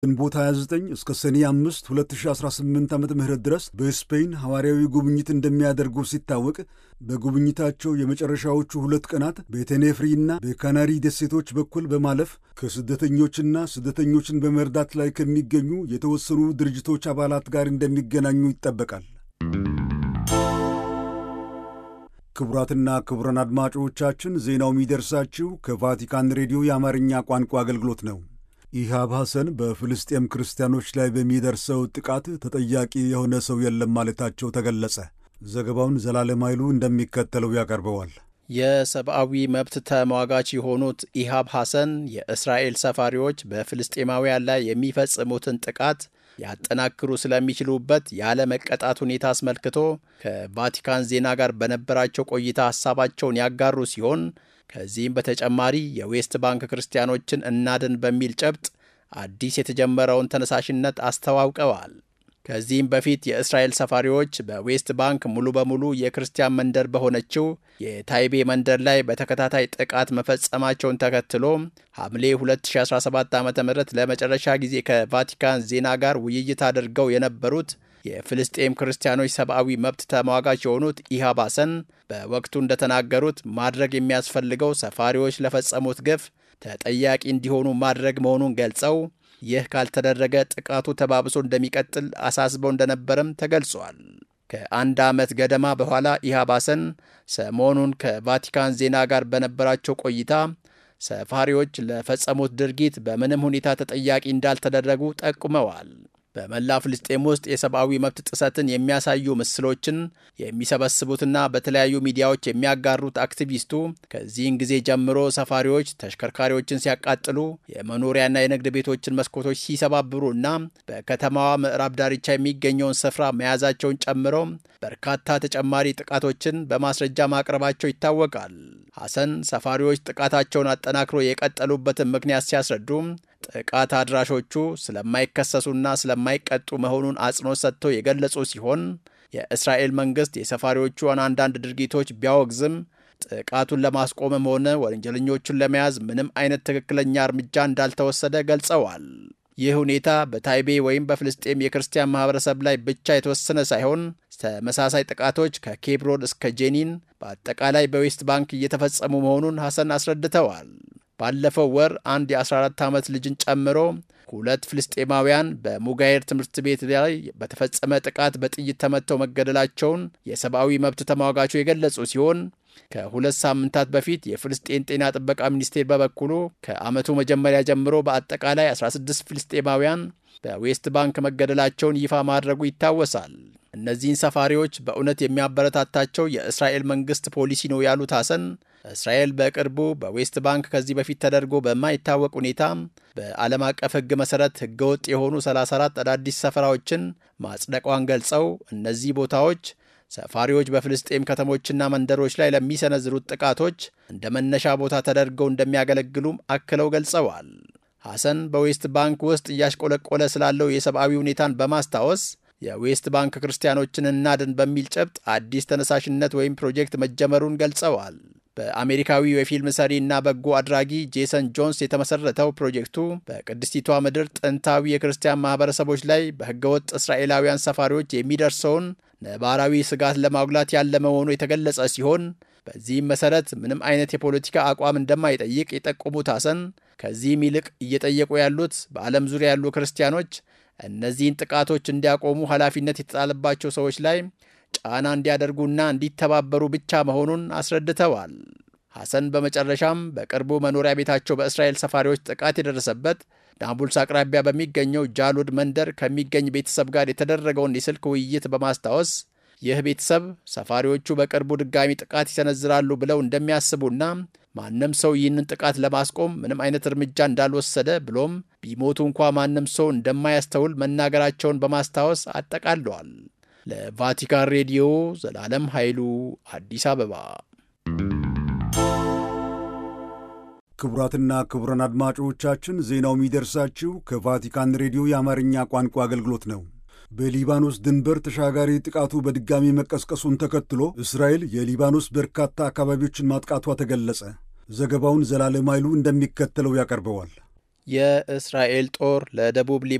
ግንቦት 29 እስከ ሰኔ 5 2018 ዓ ም ድረስ በስፔን ሐዋርያዊ ጉብኝት እንደሚያደርጉ ሲታወቅ በጉብኝታቸው የመጨረሻዎቹ ሁለት ቀናት በቴኔፍሪና በካናሪ ደሴቶች በኩል በማለፍ ከስደተኞችና ስደተኞችን በመርዳት ላይ ከሚገኙ የተወሰኑ ድርጅቶች አባላት ጋር እንደሚገናኙ ይጠበቃል። ክቡራትና ክቡራን አድማጮቻችን ዜናው የሚደርሳችሁ ከቫቲካን ሬዲዮ የአማርኛ ቋንቋ አገልግሎት ነው። ኢሃብ ሐሰን በፍልስጤም ክርስቲያኖች ላይ በሚደርሰው ጥቃት ተጠያቂ የሆነ ሰው የለም ማለታቸው ተገለጸ። ዘገባውን ዘላለም ኃይሉ እንደሚከተለው ያቀርበዋል። የሰብአዊ መብት ተሟጋች የሆኑት ኢሃብ ሐሰን የእስራኤል ሰፋሪዎች በፍልስጤማውያን ላይ የሚፈጽሙትን ጥቃት ያጠናክሩ ስለሚችሉበት ያለ መቀጣት ሁኔታ አስመልክቶ ከቫቲካን ዜና ጋር በነበራቸው ቆይታ ሐሳባቸውን ያጋሩ ሲሆን ከዚህም በተጨማሪ የዌስት ባንክ ክርስቲያኖችን እናድን በሚል ጨብጥ አዲስ የተጀመረውን ተነሳሽነት አስተዋውቀዋል። ከዚህም በፊት የእስራኤል ሰፋሪዎች በዌስት ባንክ ሙሉ በሙሉ የክርስቲያን መንደር በሆነችው የታይቤ መንደር ላይ በተከታታይ ጥቃት መፈጸማቸውን ተከትሎ ሐምሌ 2017 ዓ ም ለመጨረሻ ጊዜ ከቫቲካን ዜና ጋር ውይይት አድርገው የነበሩት የፍልስጤም ክርስቲያኖች ሰብአዊ መብት ተሟጋች የሆኑት ኢሃብ ሐሰን በወቅቱ እንደተናገሩት ማድረግ የሚያስፈልገው ሰፋሪዎች ለፈጸሙት ግፍ ተጠያቂ እንዲሆኑ ማድረግ መሆኑን ገልጸው ይህ ካልተደረገ ጥቃቱ ተባብሶ እንደሚቀጥል አሳስበው እንደነበረም ተገልጿል። ከአንድ ዓመት ገደማ በኋላ ኢሃብ ሐሰን ሰሞኑን ከቫቲካን ዜና ጋር በነበራቸው ቆይታ ሰፋሪዎች ለፈጸሙት ድርጊት በምንም ሁኔታ ተጠያቂ እንዳልተደረጉ ጠቁመዋል። በመላ ፍልስጤም ውስጥ የሰብአዊ መብት ጥሰትን የሚያሳዩ ምስሎችን የሚሰበስቡትና በተለያዩ ሚዲያዎች የሚያጋሩት አክቲቪስቱ ከዚህን ጊዜ ጀምሮ ሰፋሪዎች ተሽከርካሪዎችን ሲያቃጥሉ፣ የመኖሪያና የንግድ ቤቶችን መስኮቶች ሲሰባብሩና በከተማዋ ምዕራብ ዳርቻ የሚገኘውን ስፍራ መያዛቸውን ጨምሮ በርካታ ተጨማሪ ጥቃቶችን በማስረጃ ማቅረባቸው ይታወቃል። ሐሰን ሰፋሪዎች ጥቃታቸውን አጠናክሮ የቀጠሉበትን ምክንያት ሲያስረዱ ጥቃት አድራሾቹ ስለማይከሰሱና ስለማይቀጡ መሆኑን አጽንኦት ሰጥተው የገለጹ ሲሆን የእስራኤል መንግሥት የሰፋሪዎቹን አንዳንድ ድርጊቶች ቢያወግዝም ጥቃቱን ለማስቆምም ሆነ ወንጀለኞቹን ለመያዝ ምንም አይነት ትክክለኛ እርምጃ እንዳልተወሰደ ገልጸዋል። ይህ ሁኔታ በታይቤ ወይም በፍልስጤም የክርስቲያን ማኅበረሰብ ላይ ብቻ የተወሰነ ሳይሆን ተመሳሳይ ጥቃቶች ከኬብሮን እስከ ጄኒን በአጠቃላይ በዌስት ባንክ እየተፈጸሙ መሆኑን ሐሰን አስረድተዋል። ባለፈው ወር አንድ የ14 ዓመት ልጅን ጨምሮ ሁለት ፍልስጤማውያን በሙጋይር ትምህርት ቤት ላይ በተፈጸመ ጥቃት በጥይት ተመተው መገደላቸውን የሰብአዊ መብት ተሟጋቹ የገለጹ ሲሆን ከሁለት ሳምንታት በፊት የፍልስጤን ጤና ጥበቃ ሚኒስቴር በበኩሉ ከዓመቱ መጀመሪያ ጀምሮ በአጠቃላይ 16 ፍልስጤማውያን በዌስት ባንክ መገደላቸውን ይፋ ማድረጉ ይታወሳል። እነዚህን ሰፋሪዎች በእውነት የሚያበረታታቸው የእስራኤል መንግሥት ፖሊሲ ነው ያሉት ሐሰን እስራኤል በቅርቡ በዌስት ባንክ ከዚህ በፊት ተደርጎ በማይታወቅ ሁኔታ በዓለም አቀፍ ሕግ መሠረት ሕገወጥ የሆኑ 34 አዳዲስ ሰፈራዎችን ማጽደቋን ገልጸው እነዚህ ቦታዎች ሰፋሪዎች በፍልስጤም ከተሞችና መንደሮች ላይ ለሚሰነዝሩት ጥቃቶች እንደ መነሻ ቦታ ተደርገው እንደሚያገለግሉም አክለው ገልጸዋል። ሐሰን በዌስት ባንክ ውስጥ እያሽቆለቆለ ስላለው የሰብአዊ ሁኔታን በማስታወስ የዌስት ባንክ ክርስቲያኖችን እናድን በሚል ጨብጥ አዲስ ተነሳሽነት ወይም ፕሮጀክት መጀመሩን ገልጸዋል። በአሜሪካዊው የፊልም ሰሪ እና በጎ አድራጊ ጄሰን ጆንስ የተመሰረተው ፕሮጀክቱ በቅድስቲቷ ምድር ጥንታዊ የክርስቲያን ማህበረሰቦች ላይ በህገወጥ እስራኤላውያን ሰፋሪዎች የሚደርሰውን ነባራዊ ስጋት ለማጉላት ያለመ መሆኑ የተገለጸ ሲሆን በዚህም መሰረት ምንም አይነት የፖለቲካ አቋም እንደማይጠይቅ የጠቆሙት ሐሰን ከዚህም ይልቅ እየጠየቁ ያሉት በዓለም ዙሪያ ያሉ ክርስቲያኖች እነዚህን ጥቃቶች እንዲያቆሙ ኃላፊነት የተጣለባቸው ሰዎች ላይ ጫና እንዲያደርጉና እንዲተባበሩ ብቻ መሆኑን አስረድተዋል። ሐሰን በመጨረሻም በቅርቡ መኖሪያ ቤታቸው በእስራኤል ሰፋሪዎች ጥቃት የደረሰበት ናቡልስ አቅራቢያ በሚገኘው ጃሉድ መንደር ከሚገኝ ቤተሰብ ጋር የተደረገውን የስልክ ውይይት በማስታወስ ይህ ቤተሰብ ሰፋሪዎቹ በቅርቡ ድጋሚ ጥቃት ይሰነዝራሉ ብለው እንደሚያስቡና ማንም ሰው ይህንን ጥቃት ለማስቆም ምንም አይነት እርምጃ እንዳልወሰደ ብሎም ቢሞቱ እንኳ ማንም ሰው እንደማያስተውል መናገራቸውን በማስታወስ አጠቃለዋል። ለቫቲካን ሬዲዮ ዘላለም ኃይሉ አዲስ አበባ። ክቡራትና ክቡራን አድማጮቻችን ዜናው የሚደርሳችሁ ከቫቲካን ሬዲዮ የአማርኛ ቋንቋ አገልግሎት ነው። በሊባኖስ ድንበር ተሻጋሪ ጥቃቱ በድጋሚ መቀስቀሱን ተከትሎ እስራኤል የሊባኖስ በርካታ አካባቢዎችን ማጥቃቷ ተገለጸ። ዘገባውን ዘላለም ኃይሉ እንደሚከተለው ያቀርበዋል። የእስራኤል ጦር ለደቡብ